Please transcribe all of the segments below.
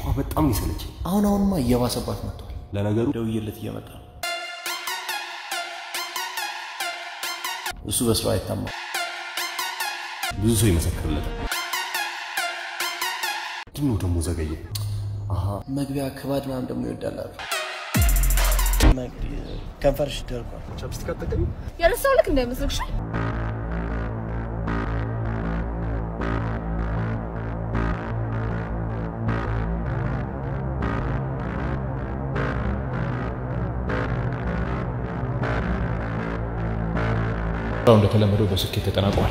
ውሃ በጣም ይሰለችኝ። አሁን አሁንማ እየባሰባት መጥቷል። ለነገሩ ደውዬለት እየመጣ ነው። እሱ በስራ አይታማ። ብዙ ሰው ይመሰክርለታል። ምንድን ነው ደግሞ ዘገየ? አሀ መግቢያ ክባድ ምናምን ደግሞ ይወዳል አሉ። ከንፈርሽ ደርቋል። ቻፕስቲክ አትጠቀሚም? የረሳው ልክ እንዳይመስልሽ። ስራው እንደተለመደው በስኬት ተጠናቋል።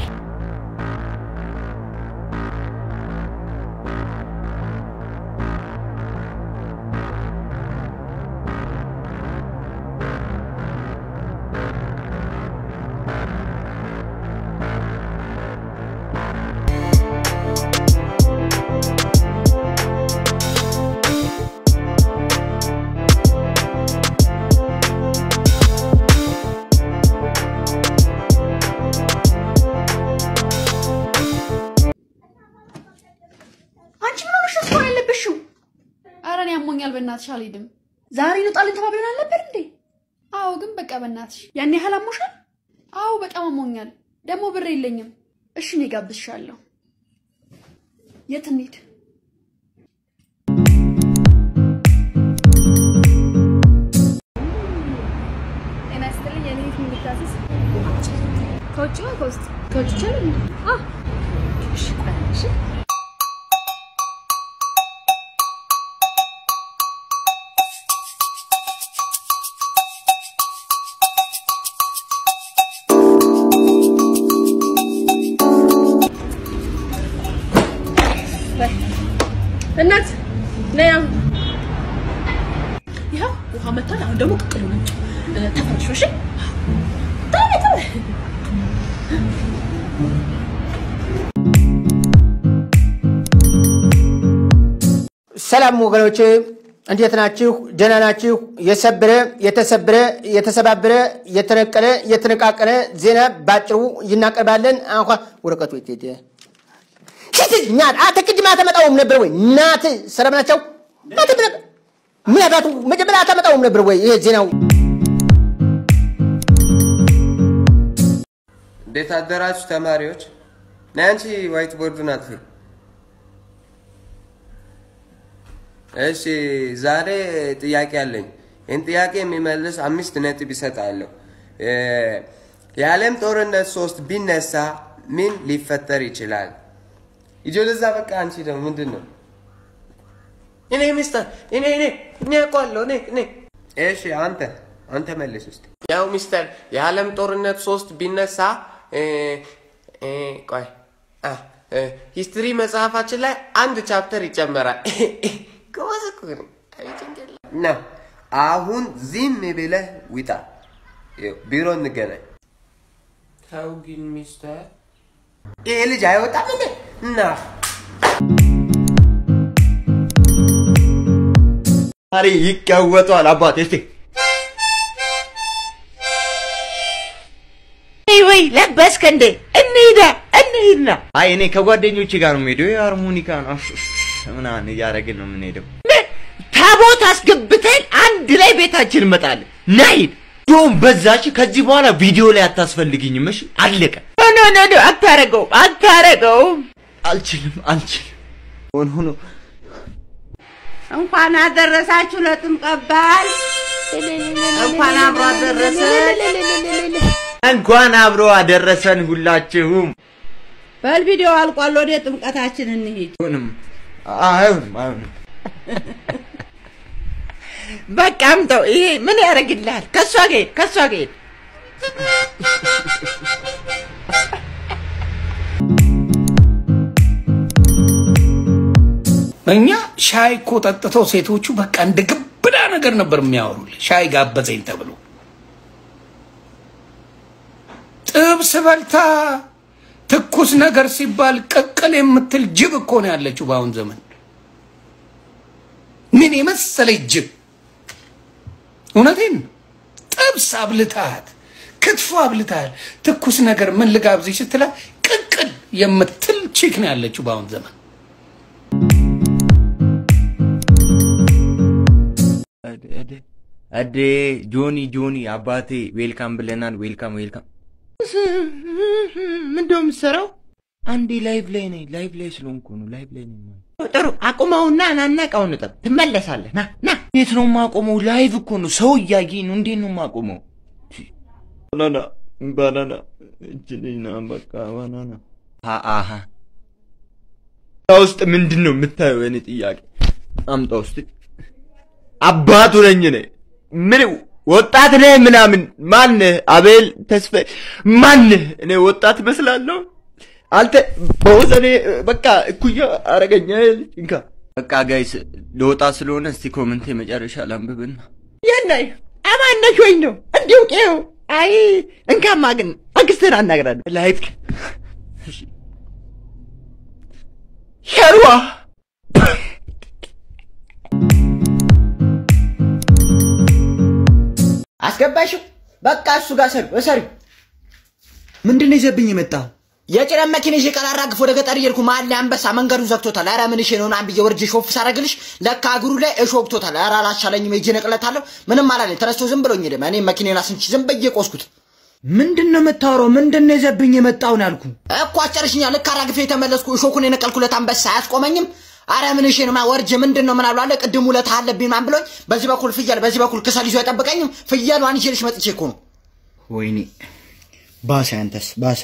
አንቺ ምን ሆነሽ ነው ስኳር ያለብሽው? ኧረ እኔ ያሞኛል፣ በእናትሽ አልሄድም። ዛሬ እንውጣለን ተባብለን አልነበር እንዴ? አዎ፣ ግን በቃ በእናትሽ ያን ያህል አሞሻል? አዎ፣ በጣም አሞኛል። ደግሞ ብር የለኝም። እሺ፣ እኔ ጋብዝሻለሁ። የት እንሂድ? ጤና ይስጥልኝ። የኔ ቤት የሚታዘዝ ከውጭ ነው ከውስጥ? ከውጭ ይቻላል? አዎ። እሺ፣ ቆይ እሺ እናት ነይ አሁን ይኸው ውሃ መጥቷል። አሁን ደግሞ ቅቅሉ ነጭ ተፈርሾ እሺ ቶሎ ቶሎ ሰላም ወገኖች እንዴት ናችሁ? ደህና ናችሁ? የሰበረ የተሰበረ የተሰባበረ የተነቀለ የተነቃቀለ ዜና ባጭሩ እናቀርባለን። እንኳ ወረቀቱ የት ሄደ? ሽት ናት አንተ ቅድም አታመጣውም ነበር ወይ? ናት ሰላም ናቸው? ናት ብለህ ምን አባቱ መጀመሪያ አታመጣውም ነበር ወይ? ይሄ ዜናው እንዴት አደራችሁ ተማሪዎች? ነይ አንቺ ዋይት ቦርዱን አጥፊ። እሺ ዛሬ ጥያቄ አለኝ። ይህን ጥያቄ የሚመልስ አምስት ነጥብ ይሰጣለሁ። እ፣ የዓለም ጦርነት ሶስት ቢነሳ ምን ሊፈጠር ይችላል? ይጆ ለዛ በቃ አንቺ ደግሞ ምንድን ነው? እኔ ሚስተር እኔ እኔ እኔ አውቀዋለሁ እኔ እኔ እሺ አንተ አንተ መልስ ውስጥ ያው ሚስተር የዓለም ጦርነት ሶስት ቢነሳ እ፣ እ፣ ቆይ አ፣ እ፣ ሂስትሪ መጽሐፋችን ላይ አንድ ቻፕተር ይጨመራል። ጎበዝ እኮ ነኝ። አይ ጭንቅላት። ነው። አሁን ዝም ብለህ ውጣ። ይኸው ቢሮ እንገናኝ። ተው ግን ሚስተር ይሄ ልጅ አይወጣም እንዴ? እና ዛሬ ይቀወጧል አባቴ። እስቲ ወይ ለበስክ እንዴ? እንሂዳ እንሂድና አይ እኔ ከጓደኞቼ ጋር ነው የምሄደው። የሃርሞኒካ ነው ምናምን እያደረግን ነው የምንሄደው። ምን ታቦት አስገብተን አንድ ላይ ቤታችን እንመጣለን። ናሂድ ዶም በዛች ከዚህ በኋላ ቪዲዮ ላይ አታስፈልግኝም። እሺ አለቀ። ኖ ኖ ኖ ኖ አታረገውም አታረገውም። አልችልም አልችልም። ሆኖ ሆኖ እንኳን አደረሳችሁ ለጥምቀት በዓል። እንኳን አብሮ አደረሰን። እንኳን አብሮ አደረሰን ሁላችሁም። በል ቪዲዮ አልቋል። ወደ ጥምቀታችን እንሂድ። አይሆንም አይሆንም አይሆንም። በቃ አምጠው። ይሄ ምን ያደርግልሃል? ከሷ ጋር ሂድ፣ ከሷ ጋር ሂድ። እኛ ሻይ እኮ ጠጥተው ሴቶቹ በቃ እንደ ግብዳ ነገር ነበር የሚያወሩልህ። ሻይ ጋበዘኝ ተብሎ ጥብስ በልታ ትኩስ ነገር ሲባል ቅቅል የምትል ጅብ እኮ ነው ያለችው በአሁን ዘመን። ምን የመሰለች ጅብ! እውነቴን ነው። ጥብስ አብልታት፣ ክትፎ አብልታል፣ ትኩስ ነገር ምን ልጋብዝሽ ስትላት ቅቅል የምትል ቺክ ነው ያለችው በአሁን ዘመን። አዴ ጆኒ ጆኒ አባቴ ዌልካም ብለናል። ዌልካም ዌልካም። ምንድነው የምትሰራው? አንዴ ላይቭ ላይ ነኝ። ላይቭ ላይ ስለሆንኩ ነው። ላይቭ ላይ ነኝ። ጥሩ አቁመውና ናና እቃውን እጠብ። ትመለሳለህ። ና ና። እንዴት ነው የማቆመው? ላይቭ እኮ ነው። ሰው እያየኝ ነው። እንዴት ነው የማቆመው? ባናና ባናና እችልኝና በቃ ባናና አሀ ውስጥ ምንድን ነው የምታየው? የኔ ጥያቄ አምጣ ውስጥ አባቱ ነኝ እኔ ምን ወጣት ነህ ምናምን ማንህ? አቤል ተስፋ ማንህ? እኔ ወጣት እመስላለሁ? አንተ በወዘኔ በቃ እኩያ አረገኛ እንካ በቃ ጋይስ ለወጣ ስለሆነ እስቲ ኮመንት የመጨረሻ ላንብብና የናይ አማነሽ ወይ ነው እንዲሁ ቄው አይ እንካማ ግን አክስትን አናግራለሁ ላይፍ ሸርዋ አስገባሽው? በቃ እሱ ጋር ሰሪ እሰሪ። ምንድን ነው ይዘብኝ የመጣው? የጭነት መኪና ይዤ ቀላራግፍ ወደ ገጠር እየሄድኩ መሀል ላይ አንበሳ መንገዱን ዘግቶታል። ኧረ ምን እሺ ነው ምናምን ብዬ ወርጄ ሾፍ ሳረግልሽ ለካ እግሩ ላይ እሾ ወግቶታል። ኧረ አላሻለኝም ሄጄ ነቅለታለሁ። ምንም አላለኝ። ተነስቶ ዝም ብሎኝ ሄደ። እኔ መኪናዬን አስንቺ ዝም ብዬ ቆስኩት። ምንድን ነው የምታወራው? ምንድን ነው ይዘብኝ የመጣውን ያልኩ እኮ አስጨርሽኛ። ልክ አራግፌ የተመለስኩ እሾኩን የነቀልኩለት አንበሳ አያስቆመኝም። አረ ምን እሺ ነው ወርጄ ምንድን ነው ምን አሉ አለ ቅድም ውለታ አለብኝ ምናምን ብሎኝ በዚህ በኩል ፍየል በዚህ በኩል ክሰል ይዞ አይጠብቀኝም። ፍየሏን ይዤልሽ መጥቼ እኮ ነው። ወይኔ ባሰ፣ አንተስ ባሰ።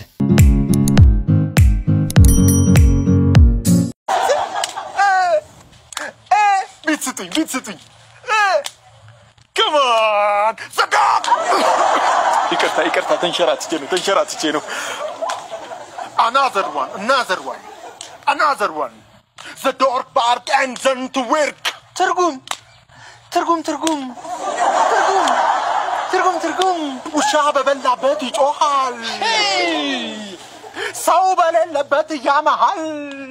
ቤት ስጡኝ፣ ቤት ስጡኝ። ከማን ዘጋ። ይቅርታ፣ ይቅርታ፣ ተንሸራትቼ ነው፣ ተንሸራትቼ ነው። Another one, another one, another one. The door bark and then to work. ትርጉም ትርጉም ትርጉም ትርጉም ትርጉም ትርጉም ውሻ በበላበት ይጮሃል፣ ሰው በሌለበት ያመሃል።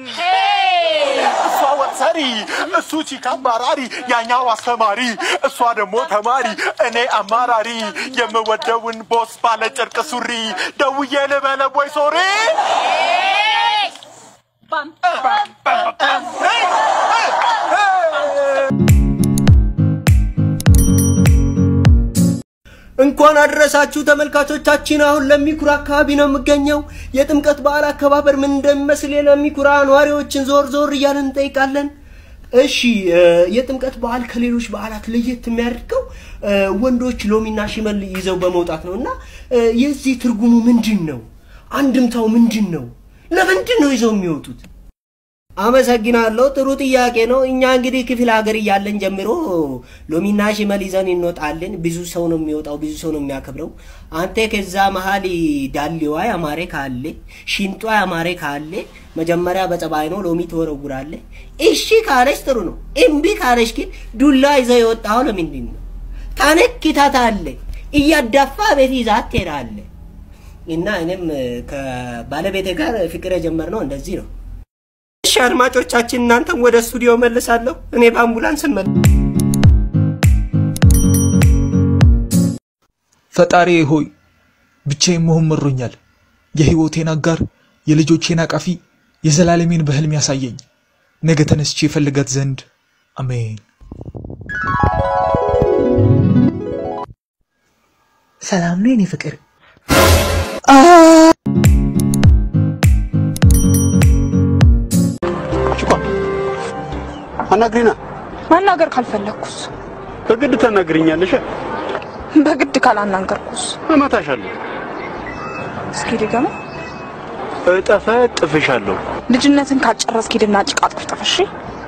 እሷ ወጥ ሰሪ፣ እሱ ቺካ አባራሪ፣ ያኛው አስተማሪ፣ እሷ ደግሞ ተማሪ፣ እኔ አማራሪ። የምወደውን ቦስ ባለ ጨርቅ ሱሪ ደውዬ ልበለ ቦይ ሶሪ እንኳን አደረሳችሁ ተመልካቾቻችን። አሁን ለሚኩራ አካባቢ ነው የምገኘው። የጥምቀት በዓል አከባበር ምን እንደሚመስል ለሚኩራ ነዋሪዎችን ዞር ዞር እያለን እንጠይቃለን። እሺ የጥምቀት በዓል ከሌሎች በዓላት ለየት የሚያደርገው ወንዶች ሎሚና ሽመል ይዘው በመውጣት ነው እና የዚህ ትርጉሙ ምንድን ነው? አንድምታው ምንድን ነው? ለምንድን ነው ይዘው የሚወጡት? አመሰግናለሁ። ጥሩ ጥያቄ ነው። እኛ እንግዲህ ክፍለ ሀገር እያለን ጀምሮ ሎሚና ሽመል ይዘን እንወጣለን። ብዙ ሰው ነው የሚወጣው፣ ብዙ ሰው ነው የሚያከብረው። አንተ ከዛ መሀል ዳሌዋ ያማረ ካለ ሽንጧ ያማረ ካለ መጀመሪያ በጸባይ ነው ሎሚ ትወረውራለ። እሺ ካለች ጥሩ ነው። እምቢ ካለች ግን ዱላ ይዘው የወጣው ለምንድን ነው? ታነክታታለ፣ እያዳፋ ቤት ይዛት ትሄዳለ። እና እኔም ከባለቤቴ ጋር ፍቅር የጀመርነው እንደዚህ ነው። እሺ አድማጮቻችን፣ እናንተም ወደ ስቱዲዮ መልሳለሁ። እኔ በአምቡላንስ መል ፈጣሪ ሆይ ብቻዬን መሆን መሮኛል። የህይወቴን አጋር፣ የልጆቼን አቃፊ፣ የዘላለሜን በህልም ያሳየኝ። ነገ ተነስቼ የፈልጋት ዘንድ አሜን። ሰላም ነው የኔ ፍቅር። አናግሪና። ማናገር ካልፈለግኩስ? በግድ ታናግሪኛለሽ። በግድ ካላናገርኩስ? እመታሻለሁ። እስኪ ድገማ። እጠፈ ጥፍሻለሁ። ልጅነትን ካልጨረስክ ሂድና ጭቃ ጥፍጥፍ። እሺ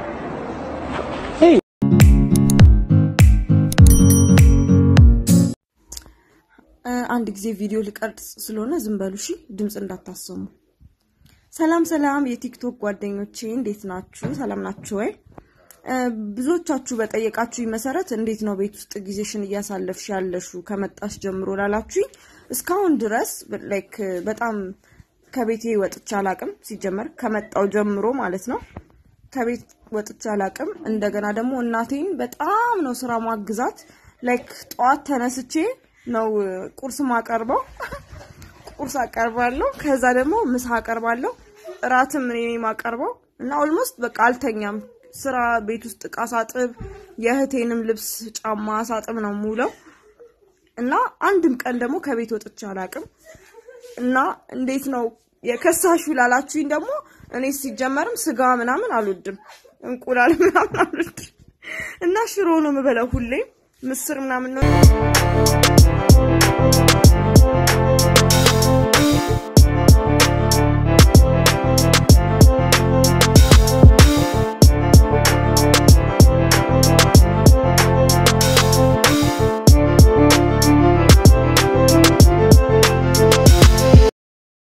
አንድ ጊዜ ቪዲዮ ልቀርጽ ስለሆነ ዝም በሉ እሺ፣ ድምፅ እንዳታሰሙ። ሰላም ሰላም፣ የቲክቶክ ጓደኞቼ እንዴት ናችሁ? ሰላም ናችሁ ወይ? ብዙዎቻችሁ በጠየቃችሁኝ መሰረት እንዴት ነው ቤት ውስጥ ጊዜሽን እያሳለፍሽ ያለሹ ከመጣሽ ጀምሮ ላላችሁኝ እስካሁን ድረስ ላይክ በጣም ከቤቴ ወጥቼ አላቅም። ሲጀመር ከመጣው ጀምሮ ማለት ነው ከቤት ወጥቼ አላቅም። እንደገና ደግሞ እናቴን በጣም ነው ስራ ማግዛት። ላይክ ጠዋት ተነስቼ ነው ቁርስ ማቀርበው ቁርስ አቀርባለሁ። ከዛ ደግሞ ምሳ አቀርባለሁ። እራትም እኔ ነኝ የማቀርበው እና ኦልሞስት በቃ አልተኛም። ስራ ቤት ውስጥ እቃ ሳጥብ፣ የእህቴንም ልብስ ጫማ ሳጥብ ነው የምውለው እና አንድም ቀን ደግሞ ከቤት ወጥቼ አላውቅም። እና እንዴት ነው የከሳሹ ላላችሁኝ ደግሞ እኔ ሲጀመርም ስጋ ምናምን አልወድም፣ እንቁላል ምናምን አልወድም እና ሽሮ ነው የምበላው ሁሌ ምስር ምናምን ነው